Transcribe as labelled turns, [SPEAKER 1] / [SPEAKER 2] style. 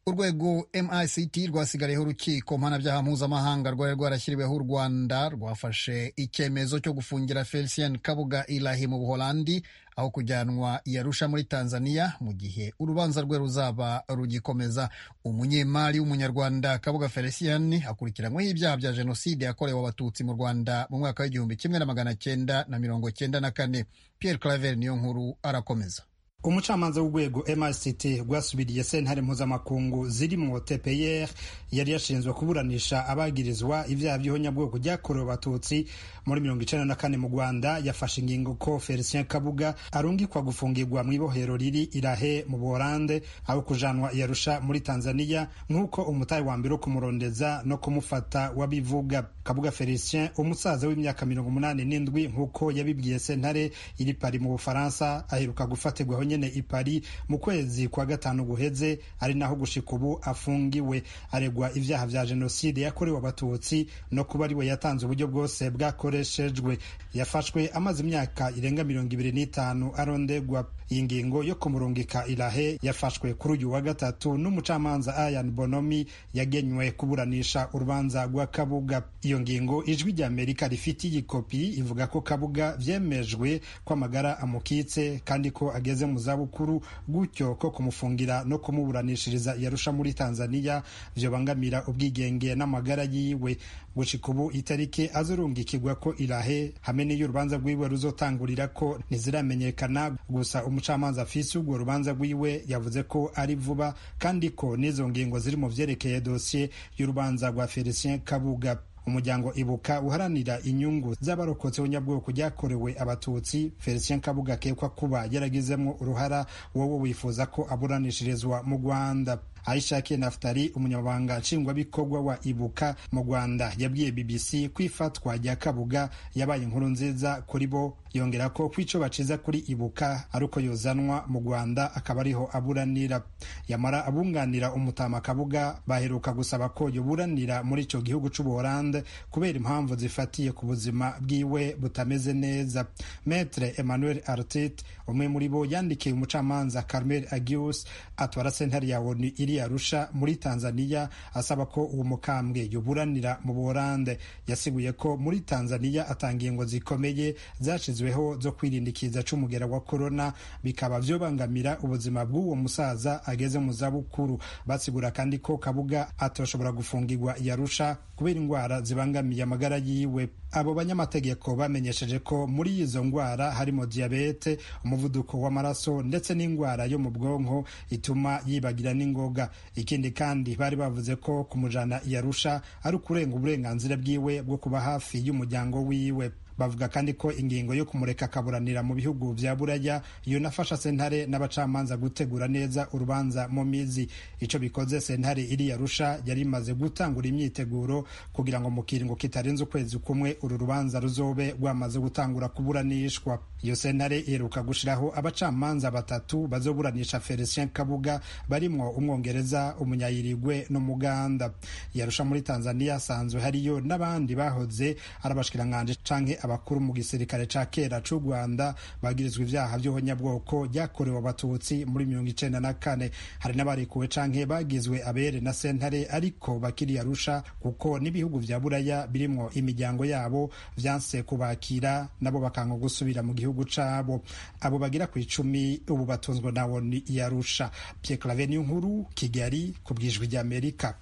[SPEAKER 1] urwego mict rwasigariyeho urukiko mpanabyaha mpuzamahanga rwari rwarashyiriweho u rwanda rwafashe icyemezo cyo gufungira felicien kabuga ilahi mu buholandi aho kujyanwa i arusha muri tanzania mu gihe urubanza rwe ruzaba rugikomeza umunyemari w'umunyarwanda kabuga felicien akurikiranyweho ibyaha bya jenoside yakorewe abatutsi mu rwanda mu mwaka w'igihumbi kimwe na magana cyenda na mirongo cyenda na kane pierre claver niyo nkuru arakomeza
[SPEAKER 2] umucamanza w'urwego MICT rwasubiriye sentare mpuzamakungu zirimo TPR yari yashinzwe kuburanisha abagirizwa ibyaha by'ihonyabwoko byakorewe abatutsi muri mirongo icenda na kane mu Rwanda yafashe ingingo ko Felicien Kabuga arungikwa gufungirwa mu ibohero riri Irahe mu Buholande aho kujanwa yarusha muri Tanzania nk'uko umutari wa mbere wo kumurondeza no kumufata wabivuga Kabuga Felicien umusaza w'imyaka mirongo umunani n'indwi nk'uko yabibwiye sentare iri Paris mu Bufaransa aheruka gufatirwaho nyene i Paris mu kwezi kwa gatanu guheze ari naho gushika ubu afungiwe aregwa ivyaha vya jenoside yakorewe abatutsi no kuba ariwe yatanze uburyo bwose bwakoreshejwe yafashwe amaze imyaka irenga mirongo ibiri n'itanu arondegwa iyi ngingo yo kumurungika irahe yafashwe kuri uyu wa gatatu n'umucamanza Ayan Bonomi yagenywe kuburanisha urubanza rwa Kabuga iyo ngingo ijwi rya Amerika rifitiye ikopi ivuga ko Kabuga vyemejwe ko amagara amukitse kandi ko ageze mu zabukuru gutyo ko kumufungira no kumuburanishiriza yarusha muri Tanzania vyobangamira ubwigenge n'amagara yiwe gushika ubu itariki azurungikirwa ko irahe hamwe n'iyo urubanza rwiwe ruzotangurira ko ntiziramenyekana gusa umucamanza afise urwo rubanza rwiwe yavuze ko ari vuba kandi ko n'izo ngingo ziri mu vyerekeye dosiye y'urubanza rwa Felicien Kabuga umuryango ibuka uharanira inyungu z'abarokotse ubunyabwoko ryakorewe abatutsi felicien kabuga akekwa kuba yaragizemo uruhara wowe wifuza ko aburanishirizwa mu rwanda aishakiye naftari umunyamabanga nshingwabikorwa wa ibuka mu rwanda yabwiye bbc ko ifatwa rya kabuga yabaye inkuru nziza kuri bo yongera ko kwico baciza kuri ibuka ari uko yozanwa mu rwanda akaba ariho aburanira yamara abunganira umutama kabuga baheruka gusaba ko yoburanira muri ico gihugu c'ubuholande kubera impamvu zifatiye ku buzima bwiwe butameze neza metre emmanuel artit umwe muri bo yandikiye umucamanza carmel agius atwara sentare ya onu iri arusha muri tanzania asaba ko uwo mukambwe yoburanira mu buholande yasiguye ko muri tanzania atanga ingo zikomeye zashizweho zo kwirinda ikiza c'umugera wa korona bikaba vyobangamira ubuzima bw'uwo musaza ageze mu zabukuru basigura kandi ko kabuga atoshobora gufungirwa yarusha kubera indwara zibangamiye amagara yiwe abo banyamategeko bamenyesheje ko muri izo ndwara harimo diyabete umuvuduko w'amaraso ndetse n'indwara yo mu bwonko ituma yibagira n'ingoga ikindi kandi bari bavuze ko kumujana yarusha ari ukurenga uburenganzira bwiwe bwo kuba hafi y'umuryango wiwe bavuga kandi ko ingingo yo kumureka akaburanira mu bihugu vya buraya iyo nafasha sentare n'abacamanza gutegura neza urubanza mu mizi ico bikoze sentare iri yarusha yari imaze gutangura imyiteguro kugira ngo mu kiringo kitarenze ukwezi kumwe uru rubanza ruzobe rwamaze gutangura kuburanishwa iyo sentare iheruka gushiraho abacamanza batatu bazoburanisha felicien kabuga barimwo umwongereza umunyayirigwe n'umuganda yarusha muri tanzania asanzwe hariyo n'abandi bahoze ari abashikiranganje canke abakuru mu gisirikare ca kera c'u rwanda bagirizwa ivyaha vy'ubunyabwoko ryakorewe abatutsi muri mirongo icenda na kane hari n'abarekuwe canke bagizwe abere na sentare ariko bakiri arusha kuko n'ibihugu vya buraya birimwo imiryango yabo vyanse kubakira nabo bakanga gusubira mu gihugu cabo abo bagira ku icumi ubu batunzwe na woni yarusha pierre clave niyo nkuru kigali ku bwijwi ry'amerika